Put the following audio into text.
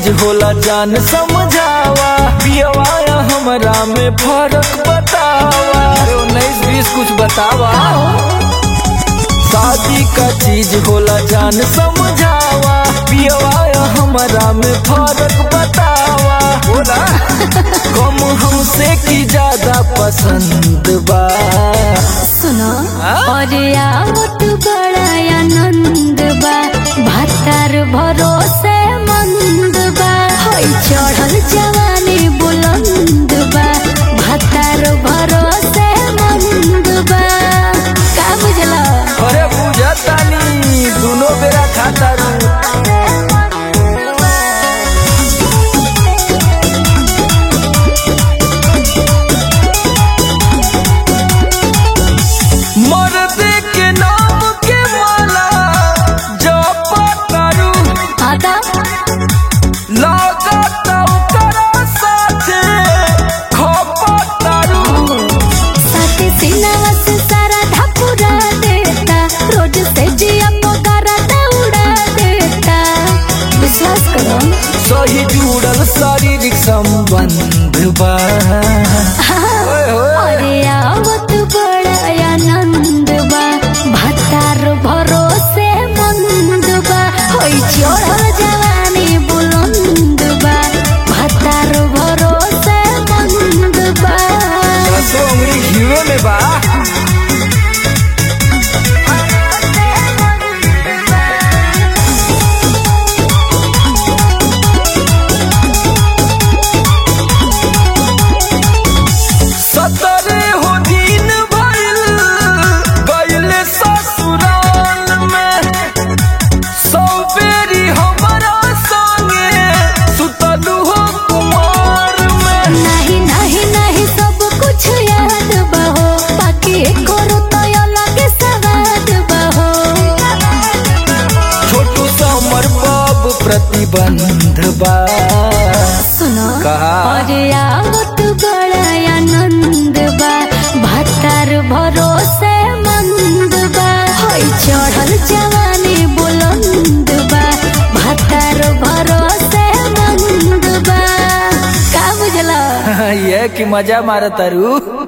चीज होला जान समझावा पियवा या हमरा में फर्क बतावा अरे उन्नीस बीस कुछ बतावा शादी का चीज होला जान समझावा पियवा या हमरा में फर्क बतावा बोला कम हमसे की ज्यादा पसंद बा सुनो हाँ? और आवत बड़ा आनंद बा भातार भरोसे मंद बा होई चढ़ल जवानी बुलंद बा भातार भरोसे मंद बा का बुझला अरे बुझतानी दुनो बेरा खाता रू मर्द के नाम के माला जपतारू आता लागत ओकरा साथे खपतारू साथे सिनावा से सारा ढापुरा देता रोज से जिया पगारा दौड़ा देता विश्वास करो सही जुड़ल शारीरिक संबंध बा ओए होए। अरे आवत बड़ा आनंद बा भातार भरोसे मंद बा होई चढ़ल जवानी बुलंद बा भातार भरोसे मंद बा दसो उंगली घीवे में बा सतरे हो दिन भइल गइले ससुराल में सौ बेरी हमरा संगे सुतलू हो कुमार में नहीं नहीं नहीं सब कुछ याद बहो बाकी करो तो अलग सवाद बहो छोटू समर बाब प्रतिबंध बा सुनो कहा? और आवत बड़ा आनंद बा भातार भरोसे मंद बा होई चढ़ल जवानी बुलंद बा भातार भरोसे मंद बा का बुझला ये कि मजा मारतारू